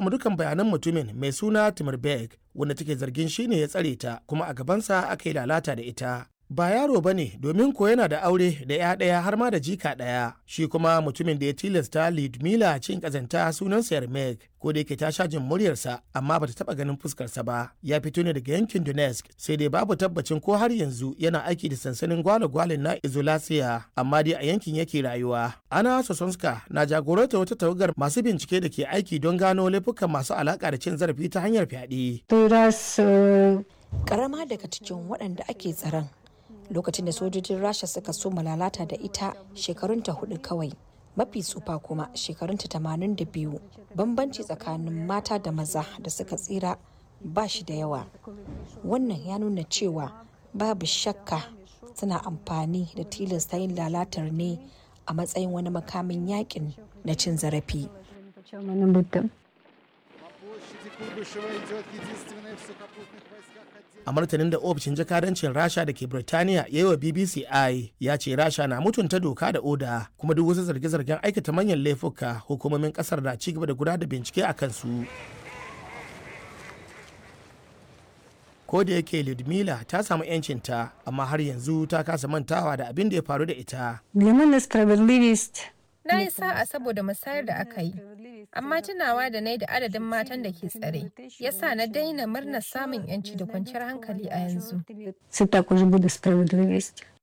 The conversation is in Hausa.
samu dukan bayanan mutumin mai suna Timurberg wanda take zargin shine ya tsare ta kuma a gabansa aka yi lalata da ita. Ba yaro ba ne domin ko yana da aure da ya ɗaya har ma da jika ɗaya. Shi kuma mutumin da ya tilasta Lidmila cin ƙazanta sunansa Yarmek ko da yake ta sha jin muryarsa amma bata taɓa ganin fuskarsa ba. Ya fito ne daga yankin Donetsk sai dai babu tabbacin ko har yanzu yana aiki da sansanin gwale-gwalen na Izolasiya amma dai a yankin yake rayuwa. Ana Sosonska na jagoranta wata tawagar masu bincike da ke aiki don gano laifukan masu alaƙa da cin zarafi ta hanyar fyaɗe. Karama daga cikin waɗanda ake tsaron lokacin da sojojin rasha suka so lalata da ita shekarunta hudu kawai mafi tsufa kuma shekarunta tamanin da biyu bambanci tsakanin mata da maza da suka tsira ba shi da yawa wannan ya nuna cewa babu shakka suna amfani da tilasta yin lalatar ne a matsayin wani makamin yakin na cin zarafi a martanin da ofishin jakadancin rasha da ke birtaniya ya yi wa bbc i ya ce rasha na mutunta doka da oda kuma duk wasu zarge-zargen aikata manyan laifuka hukumomin kasar na ci gaba da gudanar da bincike a kansu ko da yake ludmila ta samu yancinta amma har yanzu ta kasa mantawa da abin da ya faru da ita Na yi sa'a saboda musayar da aka yi, amma tunawa da na da adadin matan da ke tsare, ya sa na daina murnar samun 'yanci da kwanciyar hankali a yanzu.